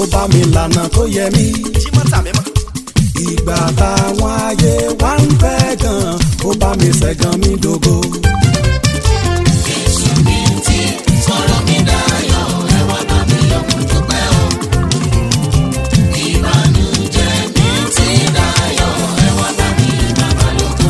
bá mi lànà tó yẹ mí Jímọ̀tà mímọ́. ìgbà táwọn ayé wá ń fẹ́ gan ó bá mi ṣẹ̀gàn mi dògo. Jésù mi ti sọ̀rọ̀ mi dayọ̀ ẹ wá bá mi yọ̀ mo dúpẹ́ o. Ìbànújẹ́ mi ti dayọ̀ ẹ wá bá mi bàbá lóko.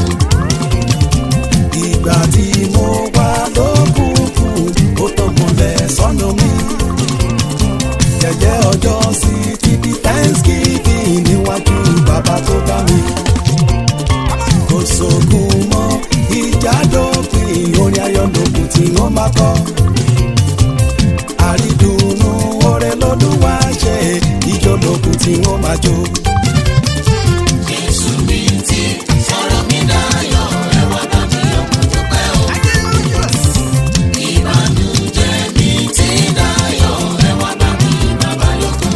ìgbà tí mo wá lókùnkùn ó tàn mọ́lẹ̀ sọ́nà mi. jẹ́jẹ́ ọjọ́ sí ti di thanksgiving níwájú bàbá tó dá mi. kò sógun mọ́ ìjà dópin orin ayọ̀ lókun tí wọ́n máa kọ́. àrídùnnú oore lọ́dún wá ṣe ìjọ lókun tí wọ́n máa jó. Jésù mi ti sọ̀rọ̀ mi dayọ̀ ẹ wá bá mi yọ̀ mo dúpẹ́ o. Ìbànújẹ́ mi ti dayọ̀ ẹ wá bá mi bàbá lóko.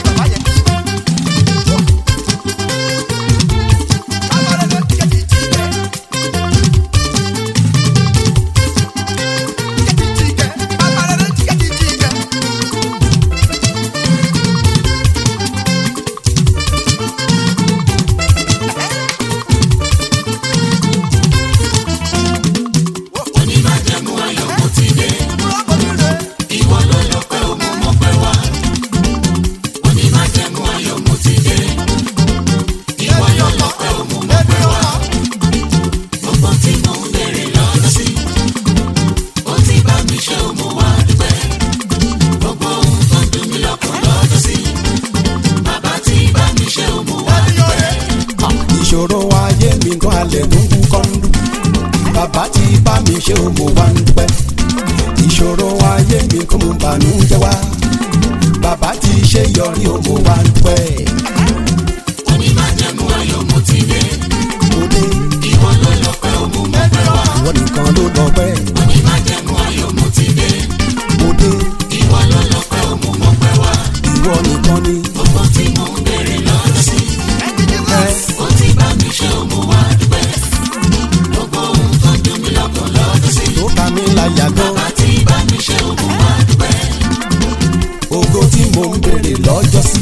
Onímájẹ̀mú ayọ̀ mo ti dé. Ìwọ ló lọ́pẹ́ o mo mọpẹ́ wá. Onímájẹ̀mú ayọ̀ mo ti dé. Ìwọ ló lọ́pẹ́ o mo mọpẹ́ wá. Gbogbo tí mo ń bèrè lọ́dún sí. Ó ti bá mi ṣe o mo wá dúpẹ́. Gbogbo ohun tó dùn mí lọ́kàn lọ́dún sí. Bàbá ti bá mi ṣe o mo wá dúpẹ́. ìṣòro ayé mi gan alẹ̀ ló ń kú kọ́ńdú bàbá ti bá mi ṣe o mo wá ń dúpẹ́ ìṣòro ayé mi kò mú bànújẹ́ wá bàbá ti ṣe yọrí o mo wá ń dúpẹ́ Onímájẹ̀mú ayọ̀ mo ti dé. mo dé Ìwọ ló lọ́pẹ́ o mo mọpẹ́ wá. ìwọ nìkan ló lọ pẹ́ Onímájẹ̀mú ayọ̀ mo ti dé. mo dé Ìwọ ló lọ́pẹ́ o mo mọpẹ́ wá. ìwọ nìkan ni Gbogbo tí mo ń bèrè lọ́dún sí. ẹ Ó ti bá mi ṣe o mo wá dúpẹ́. Gbogbo ohun tó dùn mí lọ́kàn lọ́dún sí. tó ka mi láyà gan Bàbá ti bá mi ṣe o mo wá dúpẹ́. ògo tí mo ń béèrè lọ́jọ́ sí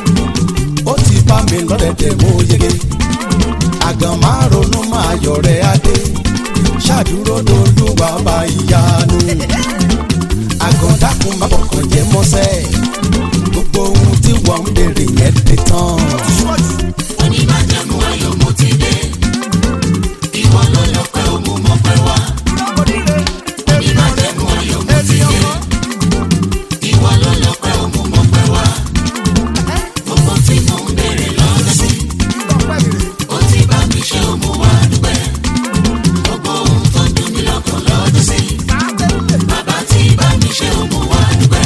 ó ti bá mi lọ́dẹ̀dẹ̀ mo yege àgàn máa ronú máa yọ̀ rẹ̀ adé ṣàdúró lolúwa bá ìyanu àgàn dákun má bọ̀kàn jẹ́ mọ́sẹ́ gbogbo ohun tí wọ́n ń béèrè yẹn dé tán Onímájẹ̀mú ayọ̀ mo ti dé. Ìwọ ló lọ́pẹ́ o mo mọpẹ́ wá. Onímájẹ̀mú ayọ̀ mo ti dé. Ìwọ ló lọ́pẹ́ o mo mọpẹ́ wá. Gbogbo tí mo ń bèrè lọ́dún sí. Ó ti bá mi ṣe o mo wá dúpẹ́. Gbogbo ohun tó dùn mí lọ́kàn lọ́dún sí. Bàbá ti bá mi ṣe o mo wá dúpẹ́.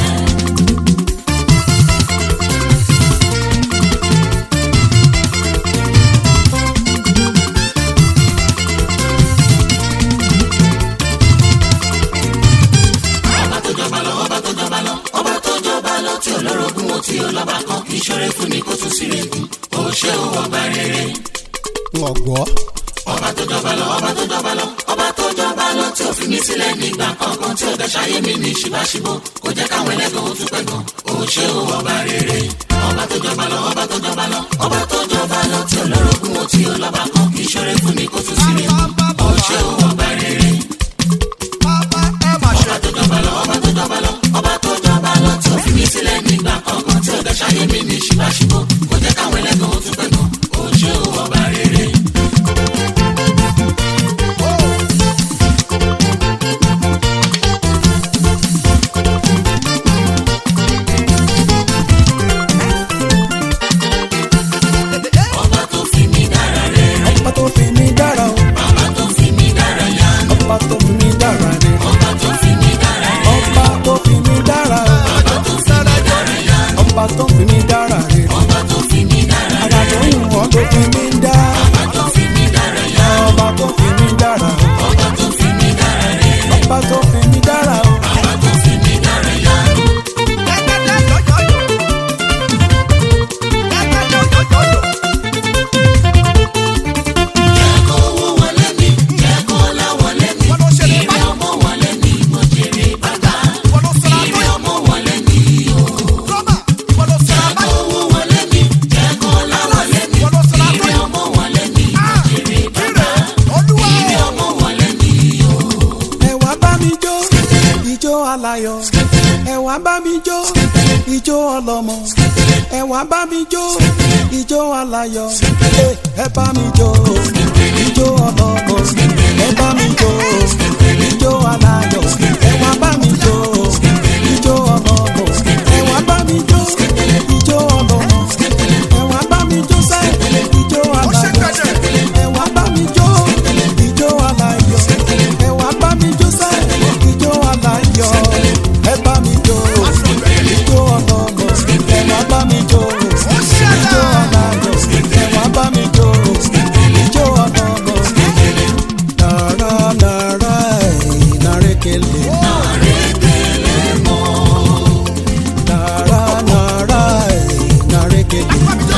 ọba tó jọba lọ ọba tó jọba lọ ọba tó jọba lọ tí olórogún wo tí ọlọ́ba kan kì í ṣoore fún ni kó tún sí regun ó ṣe ó ọba rere. wọn gbọ́ ọba tó jọba lọ ọba tó jọba lọ ọba tó jọba lọ tí ò fi mí sílẹ̀ nígbà kankan tí ò dẹ̀ ṣayé mi ní ṣìbáṣìbò kò jẹ́ káwọn ẹlẹ́gàn ó tún pẹ́ gan ó ṣe ó ọba rere. ọba tó jọba lọ ọba tó jọba lọ ọba tó jọba lọ tí olórogún wo tí ọlọ́ba kan kì í ṣoore fún ni kó tún sí regun ó ṣe ó ọba rere. ọba tó jọba lọ ọba tó jọba lọ ọba tó jọba lọ tí ò fi mí sílẹ̀ nígbà kankan tí ò dẹ̀ ṣayé mi ní ṣìbáṣìbò kò jẹ́ káwọn ẹlẹ́gàn ó tún pẹ́ gan ó ṣe ó ọba rere. ọba tó fi mí dára rere ọba tó fi mí dára o bàbá tó fi mí dára wá bá mi jó ijó ọlọ́mọ ẹ wá bá mi jó ijó aláyọ̀ ẹ bá mi jó ijó ọlọ́mọ ẹ bá mi jó ijó aláyọ̀ ẹ wá bá mi jó ijó ọlọ́mọ ẹ wá bá mi jó ijó ọlọ́mọ ẹ wá bá mi jó sẹ́ ijó aláyọ̀ ẹ wá bá mi jó ijó aláyọ̀ ẹ wá bá mi jó sẹ́ ijó aláyọ̀ ẹ bá mi jó ijó ọlọ́mọ ẹ wá bá mi jó ijó aláyọ̀ ẹ wá bá mi jó ijó ọlọ́mọ. Nara nara ẹ̀ narekele. Nara nara ẹ̀ narekele.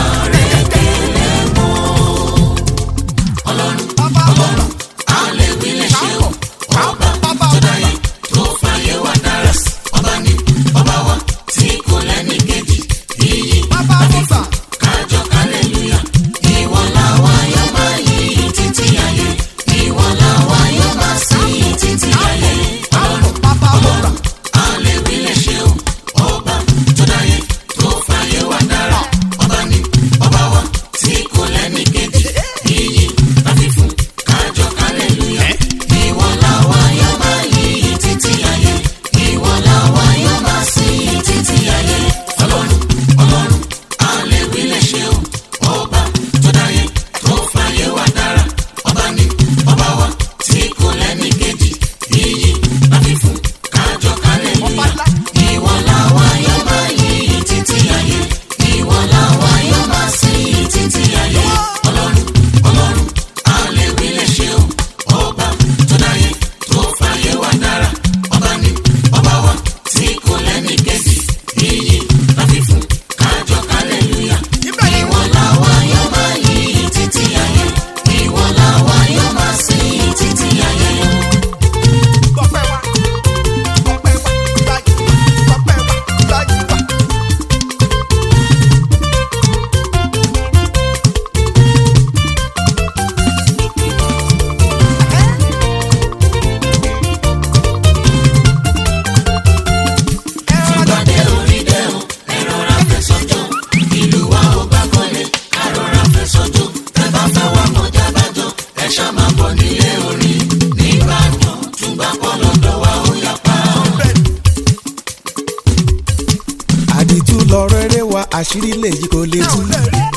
àdìtú lọ rere wa àṣírí lè yí kò lè tú.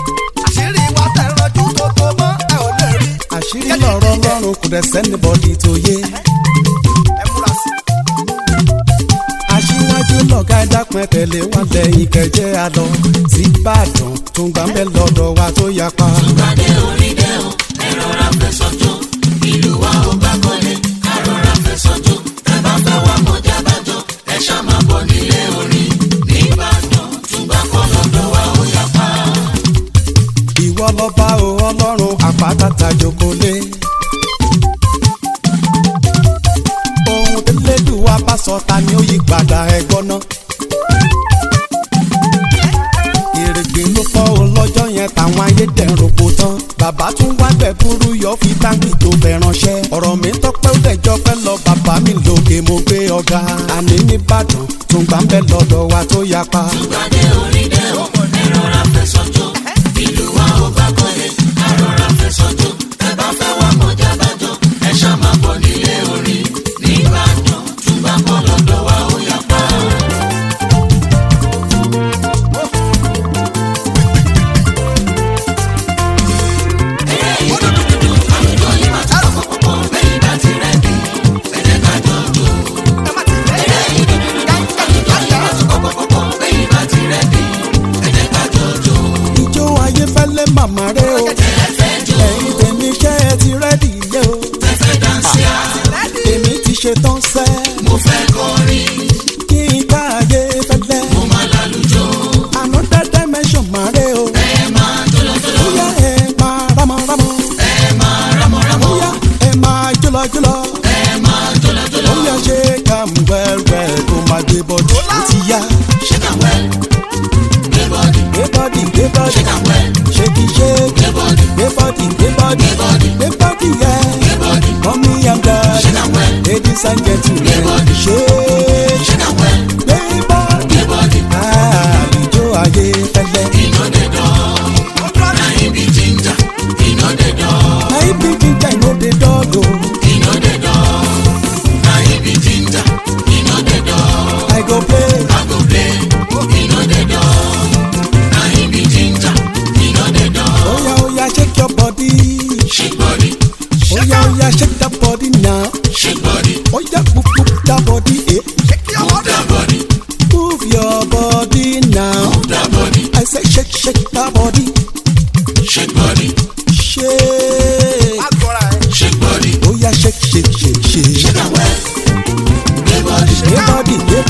àṣírí wa tẹ̀rọ̀jú tó tó mọ́ ẹ ò lè rí. àṣírí lọ̀rọ̀ lọ́rùn kò dẹ̀ sẹ́nibọ́dì tó yé. ẹ múra sí. aṣíwájú lọ̀gá dápẹ́ tẹ̀lé wọn lẹ́yìn kẹjẹ àlọ́ síbàdàn tó ń gbà ń bẹ lọ́dọ̀ wa tó yapa. ìwọ lọ́ba o ọlọ́run àpátáta jókòólé. ohun tẹ́lẹ̀dùn wa bá sọ ta ni ó yí padà ẹ̀gbọ́n náà. èrègbè ló fọ́ o lọ́jọ́ yẹn táwọn ayédèrú kò tán. bàbá tún wá bẹ̀ burú yọ fi táǹkì tó fẹ́ ránṣẹ́. ọ̀rọ̀ mi tọ́pẹ́ ó dẹ̀jọ́ pẹ́ lọ bàbá mi lókè mo gbé ọ̀gá. àní nìbàdàn tún gbà ń bẹ lọ́dọ̀ wa tó yapa. ẹ má ti lẹ́yìn. ìjó ayé fẹ́lẹ́ màmá rẹ o. ẹ̀yin tèmi ṣẹ́ ẹ ti rẹ́dì yẹ o. èmi ti ṣe tán sẹ́. kí n ká ayé fẹ́lẹ́. another dimension máa rẹ o. bóyá ẹ máa rámọ́rámọ́. bóyá ẹ máa jọlọjọlọ. bóyá ṣe ká ń wẹ́wẹ́ kó máa gbé bọ́dù. ó ti yá. gbé bọ́dì gbé bọ́dì. ṣéèkì ṣéèkì. gbé bọ́dì gbé bọ́dì. gbé bọ́dì yẹ. mọ́mí and daddy. ladies and gentlemen.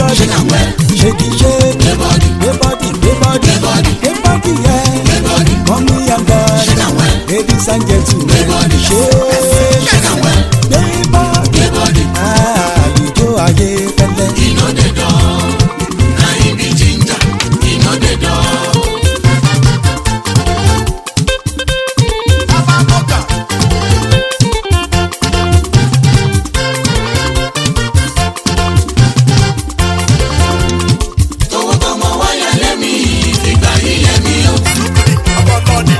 body Shake am well. shake it shake Gbé bọ́dì. gbé body gbé body Gbé bọ́dì. gbé body yẹ Gbé bọ́dì. mommy and daddy Shake am well. ladies and gentlemen Gbé bọ́dì. shake Shake am well. gbé body Gbé bọ́dì. àlùjọ ayé fẹ́lẹ́. E no dey dull. Na him be ginger. E no dey dull. Bàbá Mọ́gà. Tówó tọmọ wáyà lẹ́mí. Ìgbà yìí lẹ́mí o. Sùkúrì ọmọ lọ́ọ̀dì.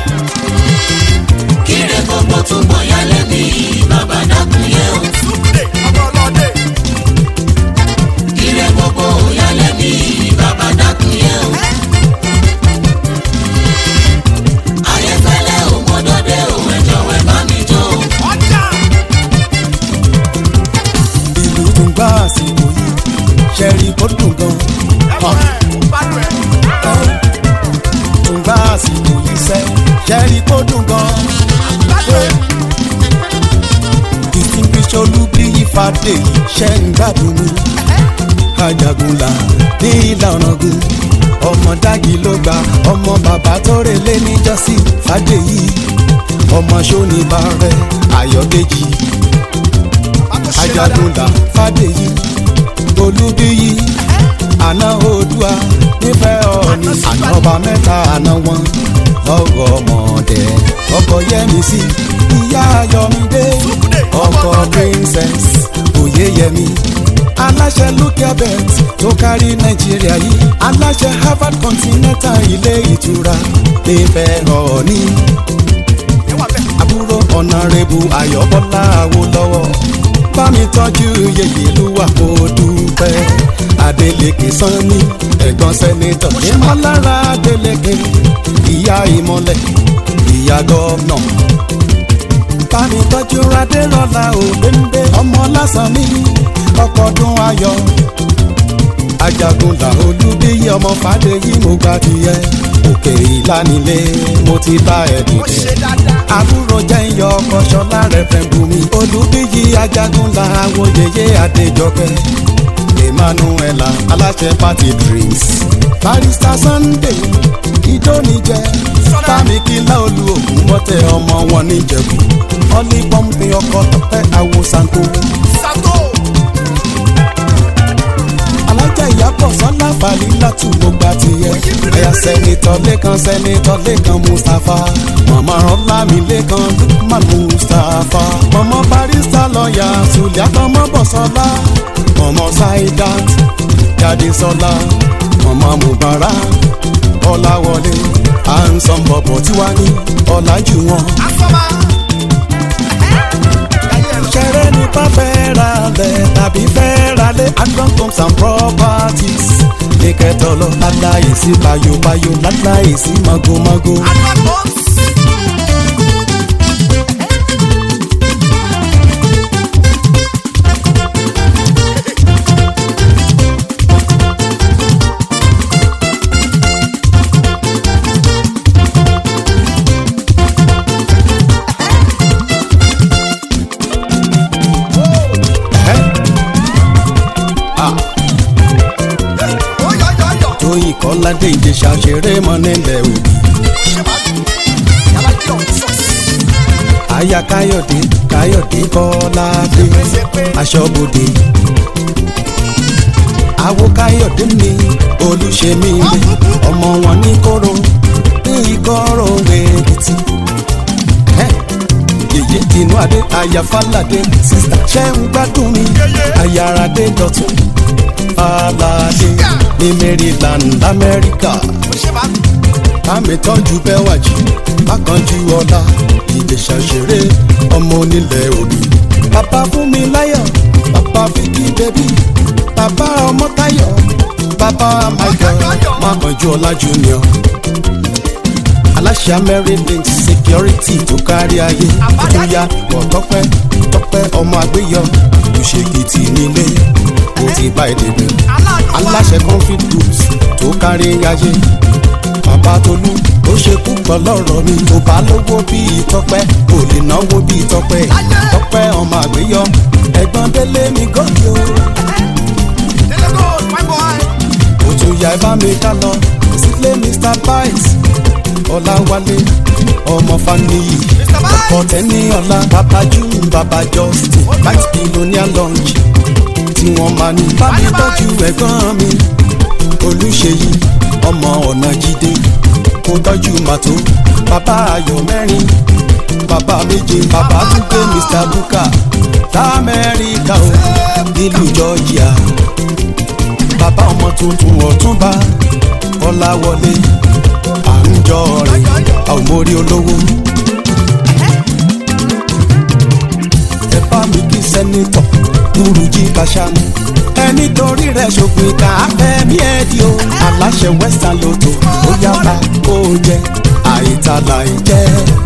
Kíre gbogbo túbọ̀ yá lẹ́mí. Bàbá dákun yẹ o. Sùkúrì ọmọ lọ́ọ̀dì. Kíre gbogbo yá lẹ́mí. Bàbá dákun yẹ o. Ayẹfẹ́lẹ́ ò mọ́dọ́dẹ́ ò ẹ̀jọ̀ wẹ̀ bá mi jó o. Ọjà. ìlú tó ń gbá àsìkò yìí ṣẹ́rí kó dùn gan. Ẹ̀wọ̀n ẹ̀ gbádùn ẹ̀. tó ń gbá àsìkò yìí sẹ́ ṣẹ́rí kó dùn gan. Gbádùn ẹ̀. distinguished olúbíyí fàdé ṣẹ́ ń gbádùn mi. ajagunla ní ìlànà gun ọmọ dági ló gba ọmọ bàbá tó relé níjọ́sí fàdé yìí ọmọ sóníbà rẹ ayọ̀dèjì ajagunla fàdéyí olúbíyí àná oòdùà nífẹ̀ẹ́ ọ̀ọ́ni àná ọba mẹ́ta àná wọn lọ́gọ̀ ọmọdé ọkọ yẹmísí ìyá ayọ̀mídé ọkọ princess oyeyemi aláṣẹ lukebet tó kárí nàìjíríà yìí aláṣẹ harvard continental ilé ìtura nífẹ̀ẹ́ ọ̀ọ́ni Ẹ̀wọ̀n bẹ̀. àbúrò ọ̀nàrẹ́bù ayọ̀bọ́lá awólọ́wọ̀ bá mi tọ́jú yèyé lúwà kó dúpẹ́ adeleke sanni ẹ̀gbọ́n sẹ́nitọ̀ ìmọ̀lára adeleke ìyá ìmọ̀lẹ̀ ìyá gọ́ọ̀nà bá mi tọ́jú adérọ́lá òbẹ́ńbẹ́ ọmọ lásán ní ọkọ̀ọdún ayọ̀ ajagunla olúbíyí ọmọ fàdéyí mo gbà tiẹ̀ òkè ìlànilé mo ti bá ẹ̀ Ó dìde ṣe dáadáa. àbúrò jẹ́ iyọ̀ ọkọ̀ ṣọlá rẹ̀ fẹ́ bùnmi. olùbíyí ajagunla awòyeye adéjọkẹ́ emmanuela aláṣẹ party drinks barista sunday ìdóníjẹ bámikílá olú ògùn mọ́tẹ́ ọmọ wọn níjẹ̀bú ọlí pọ́ǹpì ọkọ̀ tọ́pẹ́ àwòsànkó Sàtó. alájà ìyàbọ̀ sọ́lá falilátù mo gba tiẹ̀ ẹ̀yà sẹ́nitọ́ lẹ́kan sẹ́nitọ́ lẹ́kan mustapha mọ̀mọ́ ọlámi lẹ́kan lukman mustapha mọ̀mọ́ barista lọ́ọ̀yà sùlẹ̀ àtọmọ́ bọ̀sọ́lá mọ̀mọ́ saidat jadesọ́lá mọ̀mọ́ mubarak ọ̀làwọlé ansan bọ̀bọ̀ tiwa ní ọ̀làjú wọn. Asọ́mà. ṣẹ̀rẹ̀ ní bá fẹ́ ra lẹ̀ tàbí fẹ́ ra lẹ̀ adron homes and properties ní kẹtọ lọ láláyè sí bayobayo láláyè sí magomago. Advert Homes. Ó yọ yọ yọ. tóyìn kọ́ládé ìjẹsà ṣeré mọ́ nílẹ̀ òbí. Ṣé máa dùn? Yàrá kí ọ̀hún sọ̀. aya káyọ̀dé káyọ̀dé kọ́ládé aṣọ́bodè. àwo káyọ̀dé mi olùṣèmí mi ọmọ wọn ní kóró ní ìkọ́rọ̀ wẹ̀ẹ́dìtì. yèyé tinú adé aya fáládé sísá ṣẹ́ ń gbádùn mi ayaradé dọ̀tún fáládé ní maryland lamẹ́ríkà Ó ṣe máa dùn. bámi tọ́jú bẹ́wàjì bákanjú ọlá ìjẹ̀ṣà ṣeré ọmọ onílẹ̀ òbí. bàbá fún mi láyọ̀ bàbá fíkì bẹ́bí bàbá ọmọ táyọ̀ bàbá michael mákanjú ọlá junior. aláṣẹ amerilink security tó kárí ayé bóyá wọ tọpẹ tọpẹ ọmọ àgbéyọ òṣèkìtì nílé ó ti bá èdè bẹ aláṣẹ confit groups tó kárí ayé bàbá tolú ó ṣe púpọ̀ lọ́rọ̀ mi kò bá lówó bíi tọpẹ́ kò lè náwó bíi tọpẹ́ tọpẹ́ ọmọ àgbéyọ ẹ̀gbọ́n délé mi gòkè o. Délé gold, my boy. ẹ bá mi ká lọ sílé mr bites ọláwálé ọmọ faniyi ọkọ tẹni ọlá bàbá june bàbá justin bites billionaire lunch tí wọ́n máa ní bá mi tọ́jú ẹ̀gbọ́n mi olùṣèyí ọmọ ọ̀nà jíde kó tọ́jú màtó bàbá ayọ̀ mẹ́rin bàbá méje bàbá túndé mr buka lamẹ́ríkà o nílùú georgia bàbá ọmọ tuntun ọ̀túnba ọ̀làwọlé à ń jọ rẹ̀ àwọn mórí olówó. ẹ bá mi kí sẹ́nitọ̀ burújí kàṣámù ẹni torí rẹ̀ ṣògbìn ká fẹ́mi ẹ̀ di o aláṣẹ western lotto ó yára kó jẹ àìtàlà ìjẹ́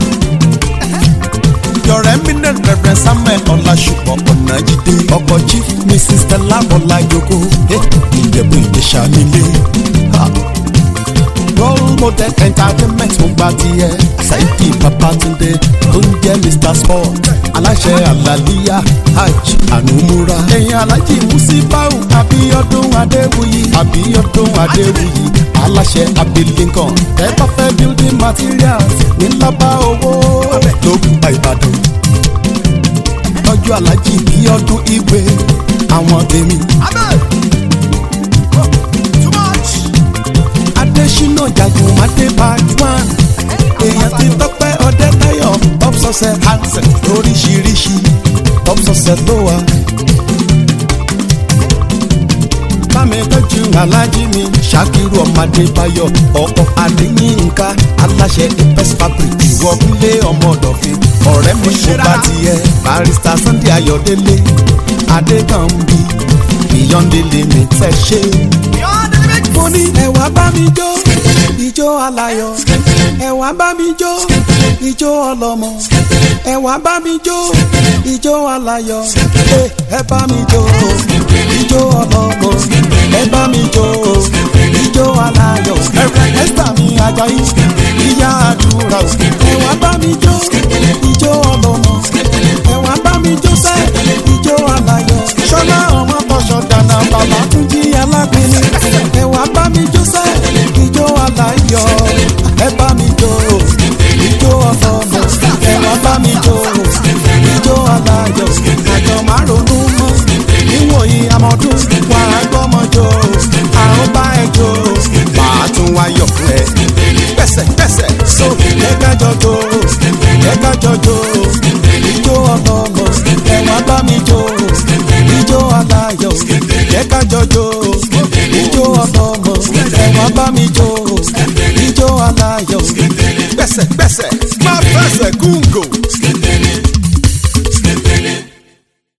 yọrẹ eminent reverend samuel ọlásùpọ̀ ọ̀nàjídé ọkọ̀ chief mrs stella ọlájogó ìjẹ̀bú ìgbésà nílé. role model entertainment ń gba tiẹ̀ saidi babatunde tó ń jẹ́ mr sport aláṣẹ àlàlíyà hajj ànúmúra. ẹ̀yin alájí musibau abiodun adéwuyì abiodun adéwuyì aláṣẹ abilinkan ẹ bá fẹ́ building materials ní lábá owó lókùn ìbàdàn tọ́jú alájí bí ọdún ìwé àwọn tèmi. adésínà jagun madé bajwan èèyàn ti tọ́pẹ́ ọdẹ táyọ̀ top success hansen lóríṣiríṣi top success ló wà. bámi tọ́jú alájí mi ṣàkírù ọmọdé bayọ̀ ọkọ̀ adéyínká aláṣẹ apes fabric ìwọ́gúnlé ọmọ ọ̀dọ̀fin ọ̀rẹ́ mi kò bá tiẹ̀ barista sunday ayọ̀délé adékànbí beyond the limit ẹ ṣe. mo ní ẹ̀wà bá mi jó ìjó aláyọ̀ ẹ̀wà bá mi jó ìjó ọlọ́mọ ẹ̀wà bá mi jó ìjó aláyọ̀ ẹ bá mi jó ìjó ọlọ́mọ ẹ bá mi jó ìjó aláyọ̀ ẹ̀sítà mi ajayi ìyá àdúrà ẹ̀wà bá mi jó ìjó ọlọ́mọ ẹ̀wà bá mi jó sẹ́ ìjó aláyọ̀ ṣọlá ọmọ bọ́ṣọ dáná bàbá tún jí alápinni ẹ̀wà bá mi jó sẹ́ ìjó aláyọ̀ ẹ bá mi jó ìjó ọlọ́mọ ẹ̀wà bá mi jó ìjó aláyọ̀ àjọ márùn-ún mọ́ níwòyí amọ̀dún wà á gbọ́mọjó àwọn bá ẹ jó màá tún wáyọ̀ fún ẹ pẹ̀sẹ̀ pẹ̀sẹ̀ so ẹ̀ka jọjó ẹ̀ka jọjó.